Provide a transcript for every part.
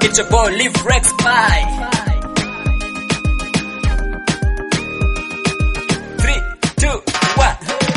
It's your boy Live Rex Pie. Three, two, one.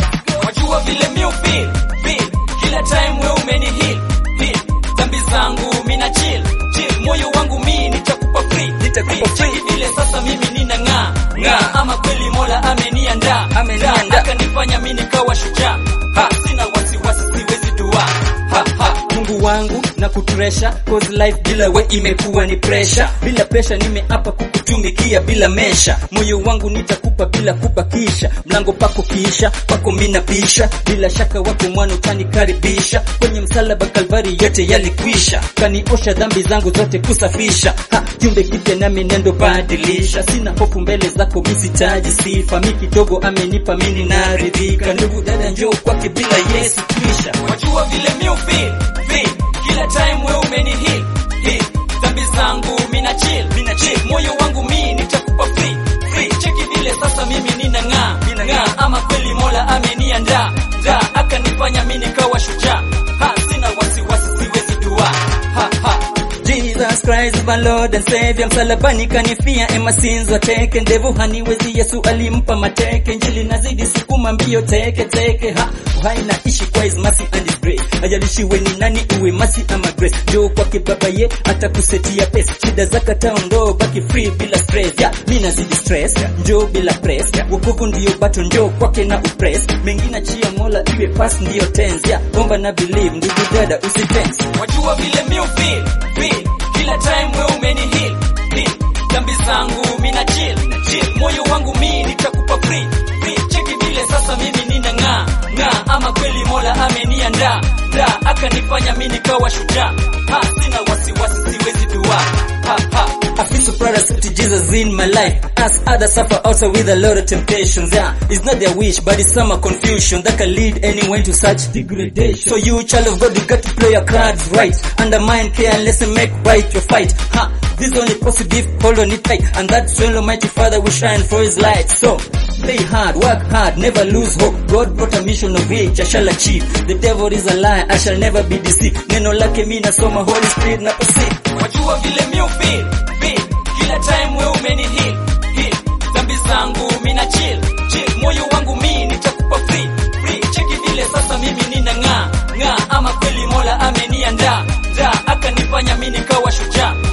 Wajua vile mi feel, feel. Kila time we umeni heal, heal. Dhambi zangu mina chill, chill. Moyo wangu mi nitakupa free, nitakupa free. Vile sasa mimi nina ng'aa, ng'aa. Ama kweli Mola ameniandaa, ameniandaa. Akanifanya mi nikawa shujaa. Ha, sina wasiwasi, siwezi dua. Ha, ha. Mungu wangu na kutresha cause life bila we imekuwa ni pressure bila pressure nimeapa kukutumikia bila mesha moyo wangu nitakupa bila kubakisha mlango pako kiisha pako mina pisha bila shaka wako mwana utanikaribisha kwenye msalaba kalvari yote yalikwisha kaniosha dhambi zangu zote kusafisha ha, kiumbe kipya nami nendo badilisha sina hofu mbele zako misitaji sifa mi kidogo amenipa mini naridhika ndugu dada njoo kwake bila yesu kwisha wajua vile mi feel feel kila time we umeni heal heal dhambi zangu mina chill mina chill moyo wangu mi nitakupa free free cheki vile sasa mimi nina ng'aa ng'aa ama kweli mola ameniandaa ndaa akanifanya mi nikawa shujaa ha sina wasiwasi siwezi dua ha ha Jesus Christ my Lord and Savior msalabani kanifia ema sins wateke ndevu haniwezi Yesu alimpa mateke njili nazidi sukuma mbio teke teke ha uhai naishi kwa his mercy and his grace ajalishi we ni nani uwe mercy ama grace njoo kwake baba ye atakusetia pesa shida zaka taondo baki free bila stress ya mi nazidi stress njoo bila press wokovu ndio bato njoo kwake na upress mengine chia mola iwe pass ndio tense ya omba na believe ndugu dada usitense wajua vile mi feel feel kila time we umeni heal heal dhambi zangu mina chill chill moyo wangu mi nitakupa free free cheki vile sasa mimi nina ng'aa ng'aa ama kweli mola ameniandaa ndaa akanifanya mi nikawa shujaa ha sina wasiwasi siwezi dua ha ha I feel so proud I accepted Jesus in my life. As others suffer also with a lot of temptations. Yeah, it's not their wish, but it's some confusion that can lead anyone to such degradation. So you, child of God, you got to play your cards right. Undermine careless and make right your fight. Ha! This is only possible if hold on it tight. And that's when Almighty Father will shine for his light. So, play hard, work hard, never lose hope. God brought a mission of which I shall achieve. The devil is a lie, I shall never be deceived. Neno lake mi nasoma, Holy Spirit na proceed. Wajua vile mi feel, feel. Kila time we umeni heal, heal. Dhambi zangu mina chill, chill. Moyo wangu mi nitakupa free, free. Cheki vile sasa mimi nina ng'aa, ng'aa. Ama kweli Mola ameniandaa, ndaa. Akanifanya mi nikawa shujaa.